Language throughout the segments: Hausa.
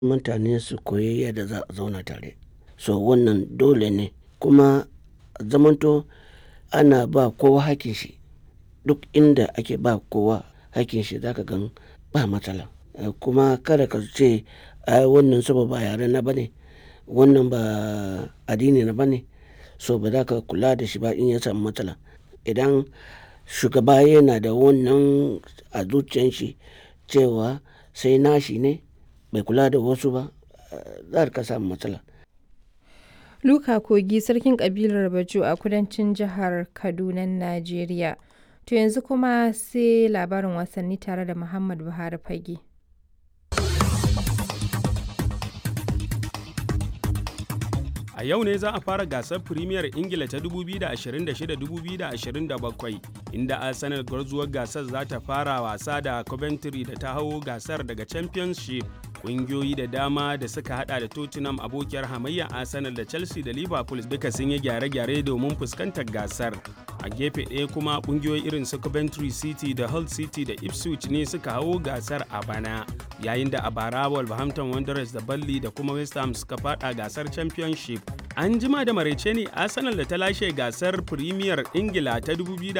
mutane su koyi yadda za a zauna tare. So wannan dole ne kuma zamanto ana ba kowa hakkin shi. Duk inda ake ba kowa hakkin shi za ka gan ba matsala. Kuma kada ka ce ai wannan saboda ba yare na ba ne, wannan ba addini na ba ne, so ba za ka kula da shi ba in ya samu matsala. Idan shugaba yana da wannan a zuciyan shi cewa sai nashi ne bai kula da wasu ba, za ka samu matsala. Luka Kogi sarkin ƙabilar Bajo a kudancin jihar Kadunan Najeriya. To yanzu kuma sai labarin wasanni tare da Muhammad Buhari Fage. A yau ne za a fara gasar Firimiyar Ingila ta 2026-2027 inda Arsenal gwarzuwar gasar za ta fara wasa da Coventry da ta hau gasar daga Championship. Ƙungiyoyi da dama da suka hada da Tottenham abokiyar hamayya Arsenal da Chelsea da Liverpool duka sun yi gyare-gyare domin fuskantar gasar. A gefe ɗaya kuma ƙungiyoyi irin su Coventry City da Hull City da Ipswich ne suka hau gasar a bana. Yayin da a bara Wolverhampton Wanderers da Burnley da kuma West Ham suka fada gasar Championship. An jima da maraice ne Arsenal da ta lashe gasar Premier Ingila ta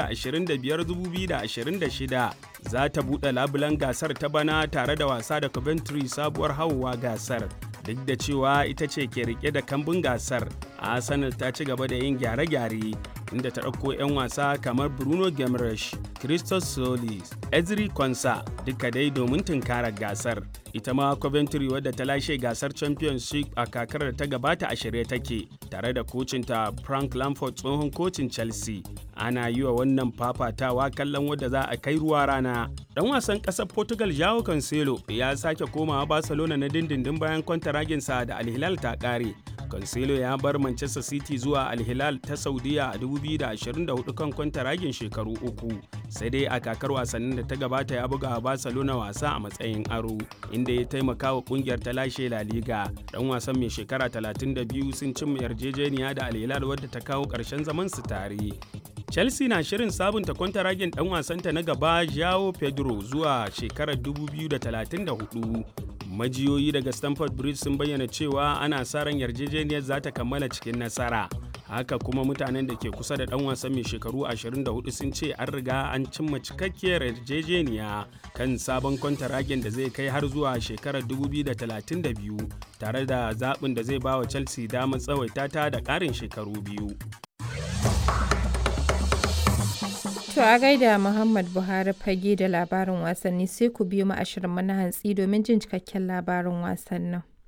2025-2026 za ta buɗe labulan gasar ta bana tare da wasa da Coventry sabuwar hauwa gasar. Duk da cewa ita ce ke rike da kambun gasar, Arsenal ta ci gaba da yin gyare-gyare inda ta ɗauko 'yan wasa kamar Bruno Gemresh, Christos Solis, Ezri Konsa duka dai domin tunkarar gasar. Ita ma Coventry wadda ta lashe gasar Championship a kakar da ta gabata a shirye take tare da kocinta Frank Lampard tsohon kocin Chelsea. Ana yi wa wannan fafatawa kallon wadda za a kai ruwa rana. Dan wasan ƙasar Portugal Joao Cancelo ya sake komawa Barcelona na dindindin bayan kwantaraginsa da Al Hilal ta ƙare. Cancelo ya bar Manchester City zuwa Al Hilal ta Saudiya a 2024 kan kwantaragin shekaru uku. Sai dai a kakar wasannin da ta gabata ya buga Barcelona wasa a matsayin aro, inda ya taimaka wa kungiyar ta lashe La Liga. Dan wasan mai shekara 32 sun cimma yarjejeniya da Al Hilal wadda ta kawo ƙarshen zaman su tare. Chelsea na shirin sabunta kwantaragin dan wasanta na gaba Joao Pedro zuwa shekarar 2034. Majiyoyi daga Stamford Bridge sun bayyana cewa ana sa ran yarjejeniyar za ta kammala cikin nasara. Haka kuma mutanen da ke kusa da dan wasan mai shekaru 24 sun ce an riga an cimma cikakkiyar yarjejeniya kan sabon kwantaragin da zai kai har zuwa shekarar 2032 tare da zaɓin da zai ba wa Chelsea damar tsawaita ta da ƙarin shekaru biyu. To a gaida Muhammad Buhari fage da labarin wasanni sai ku biyo mu ashirin mana hantsi domin jin cikakken labarin wasannin.